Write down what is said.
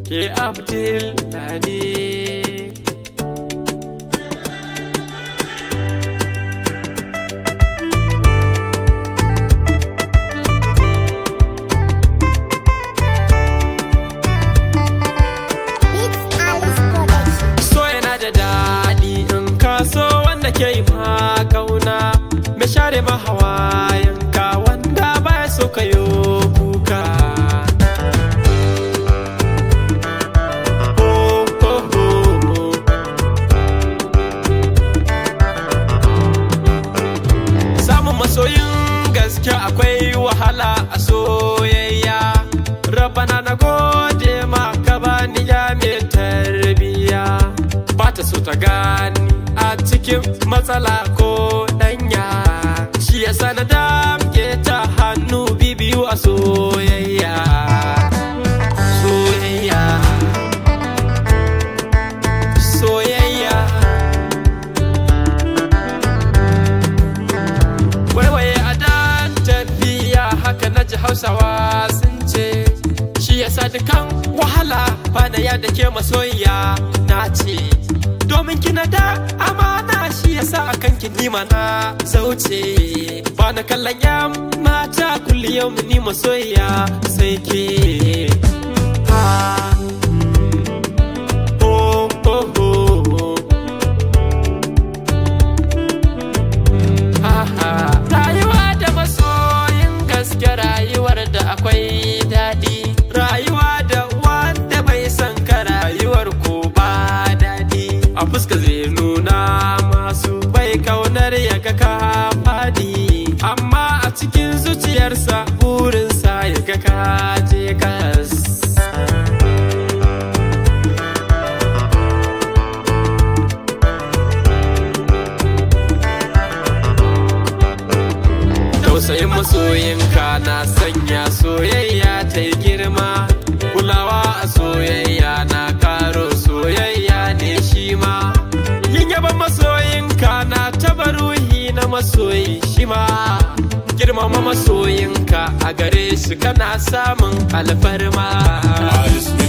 ke Abdul Ladi. Beats Alice Production. So yana da daɗi in ka so wanda ke yi ma kauna mai share ma hawayenka wanda baya so ka yo kuka. Oh, oh, oh, oh. Samun masoyin gaske akwai wahala a soyayya. Rabana na gode ma ka bani ya mai tarbiya. Ba ta so ta gani a cikin matsala ko danya. Shi yasa na damke ta hannu bibiyu a soyayya. Soyayya. Soyayya. waiwaye a dan tafiya haka na ji hausawa sun ce shi yasa dukan wahala bana ya da ke masoyiya na ce domin kina da amana shi yasa akan ki nima na zauce ba na kallon yan mata kulli yau ni masoyiya sai ke Ah, mm, oh, oh, oh, oh. Aha. Rayuwa da masoyin gaske rayuwar da akwai daɗi. Rayuwa da wanda bai san ka rayuwar ko ba daɗi. A fuska zai nuna masu bai kaunar ya ga ka faɗi. Amma a cikin zuciyarsa burinsa ya ga ka je kas. tausayin masoyinka na sanya soyayya ta yi girma kulawa a soyayya na karo soyayya ne shi ma yin yaban masoyinka na taba ruhi na masoyi shi ma girmama masoyinka a gare shi kana samun alfarma Alice